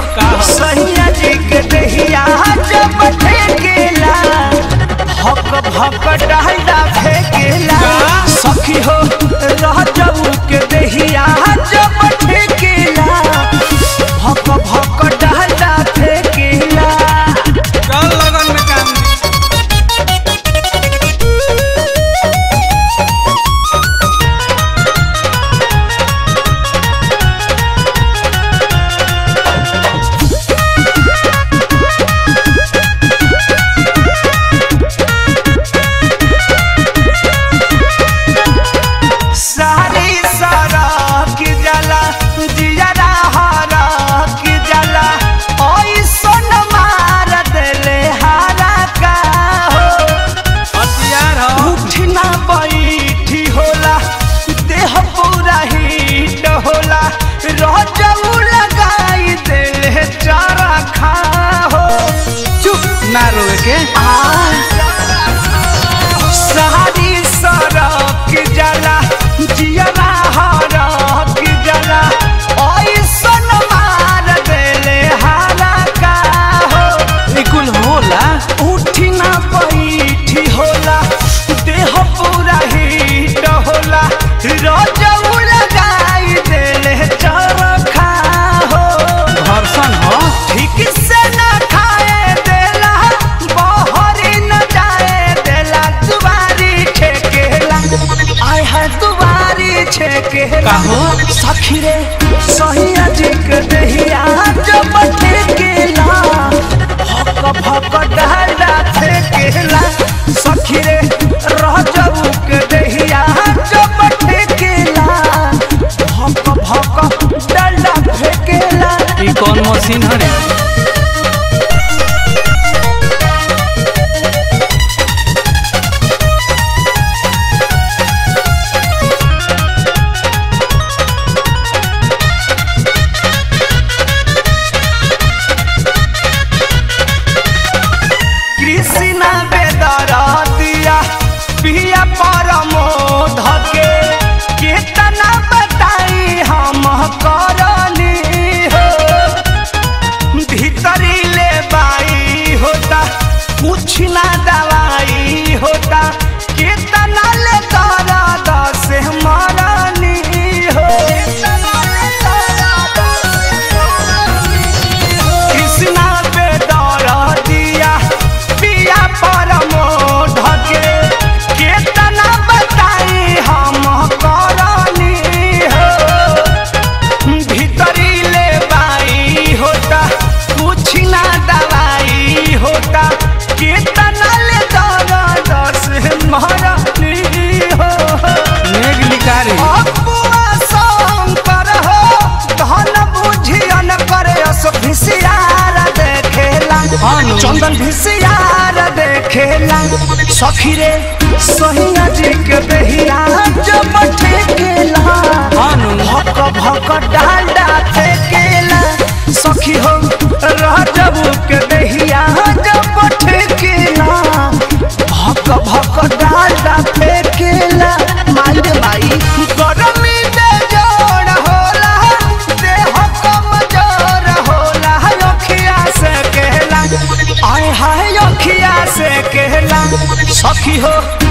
सैया जी के दहिया जब ठेकेला भक भक डाला फेकेला सखी हो रह जाऊ के दहिया जब ठेकेला भक भक डाला फेकेला चल लगन में काम दी। सारी सारा की जला जियरा हरा की जला ओइसन मार देले हारा का हो हथियार हो उठना बैठी होला देह पूरा हीट होला रजऊ लगाई देले चारा खा हो चुप ना रोए के सारी सरक जला जियरा हरक जला ओइसन मार देले हारा का हो ई कुल होला उठी ना बैठी होला देह पूरा हीट होला रजऊ लगाई देले चरखा हो घर्षण हो ठीक से न खाए देला बहरी न जाए देला दुबारी छेकेला आय है दुबारी छेकेला काहो? सखी रे सहिया जी के दहिया जब ठेकेला भक भक डाला फेकेला सखी रे रह जाऊ के दहिया जब ठेकेला भक भक डाला फेकेला ई कौन मशीन हरे कृष्णा बेदरा दिया पिया परमोध के कितना बताई हम करनी हो भीतरी ले बाई होता कुछ ना दवाई होता कितना ले तारा दस मरनी हो कृष्णा पे दौड़ा दिया पिया परमोध के कितना बताई हम करनी हो भीतरी ले बाई होता कुछ ना दवाई होता कितना ले दौड़ा दस मरनी हो नेग लिकारी अपुआ शंकर हो धन बुझियन करे अस भिसियार देखेला हानु। चंदन भिसियार देखेला सखी रे सहिया जी के बेहिया जब ठेकेला हानु। भक भक डांडा फेकेला सखी हो रह जबू के बेहिया जब ठेकेला भक भक डांडा फेकेला माई रे माई गरमी में जोड़ होला देह कमजोर होला अखिया से कहला आय हाय अखिया से कहला सखी हो